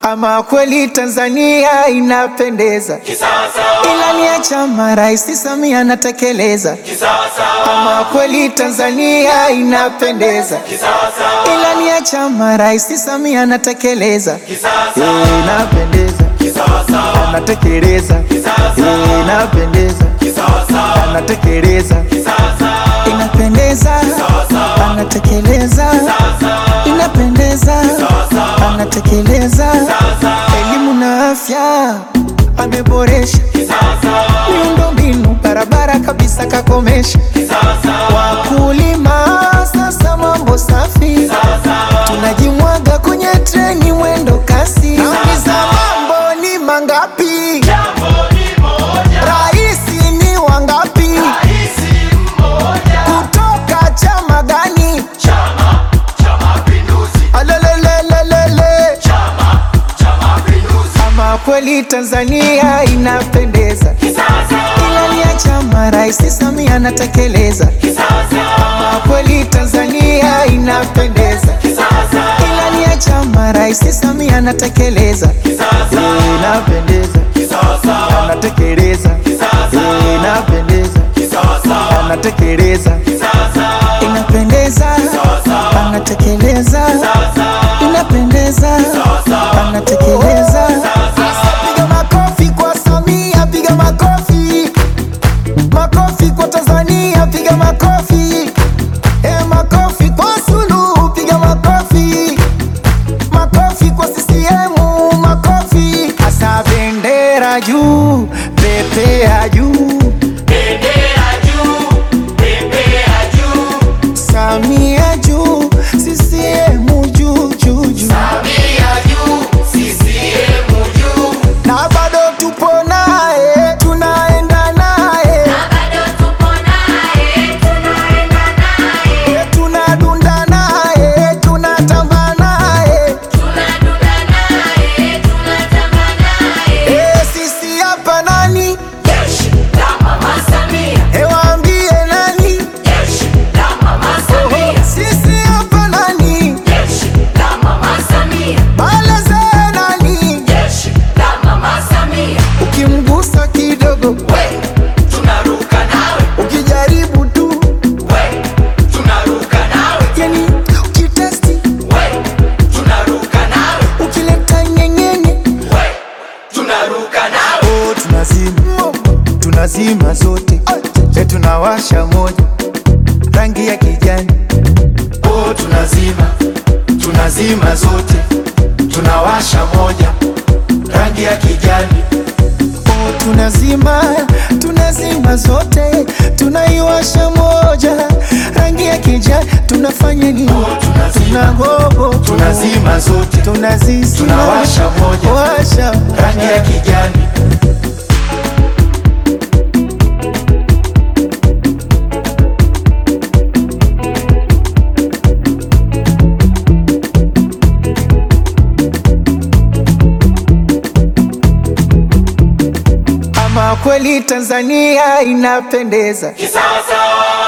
Ama kweli Tanzania inapendeza, ilani ya chama Rais Samia anatekeleza. Ama kweli Tanzania inapendeza, ilani ya chama Rais Samia anatekeleza. Eh, Inapendeza, anatekeleza. Eh, Inapendeza, anatekeleza. Inapendeza, anatekeleza. Inapendeza, anatekeleza. Elimu na afya ameboresha, miundombinu barabara kabisa kakomesha. Wakulima sasa mambo safi, tunajimwaga kwenye treni mwendo kasi. Nauliza mambo ni mangapi? Raisi ni wangapi? Kutoka chama gani? Alelelelelele. Ama kweli Tanzania inapendeza, ilani ya chama Rais Samia anatekeleza. Ama kweli Tanzania inapendeza, ilani ya chama Rais Samia anatekeleza. Eh, Inapendeza, anatekeleza. Eh, Inapendeza, anatekeleza. Inapendeza, anatekeleza. Inapendeza, anatekeleza. Sasa piga makofi kwa Samia, piga makofi. Makofi kwa Tanzania, piga makofi. Eh, makofi kwa Suluhu, piga makofi. Makofi kwa CCM, makofi. Asa bendera juu, pepea juu. Samia juu, CCM juu juu juu. Na bado tupo naye, tunaenda naye. Eh, tunadunda naye, tunatamba naye. Eh, sisi hapa nani? Eh, waambie nani? Sisi hapa nani? Baleze nani? Ukimgusa kidogo, ukijaribu tu, yani ukitesti, ukileta nyenyenye, oh, tunazima tunazima zote, e, tunawasha moja rangi ya kijani, oh, tunazima tunazima zote, tunawasha moja rangi ya kijani. Oh, tunazima tunazima zote tunaiwasha moja rangi ya kijani tunafanya nini? Tunagogo tunazima zote tunazizima tunawasha moja washa rangi ya kijani ama kweli Tanzania inapendeza, kisawasawa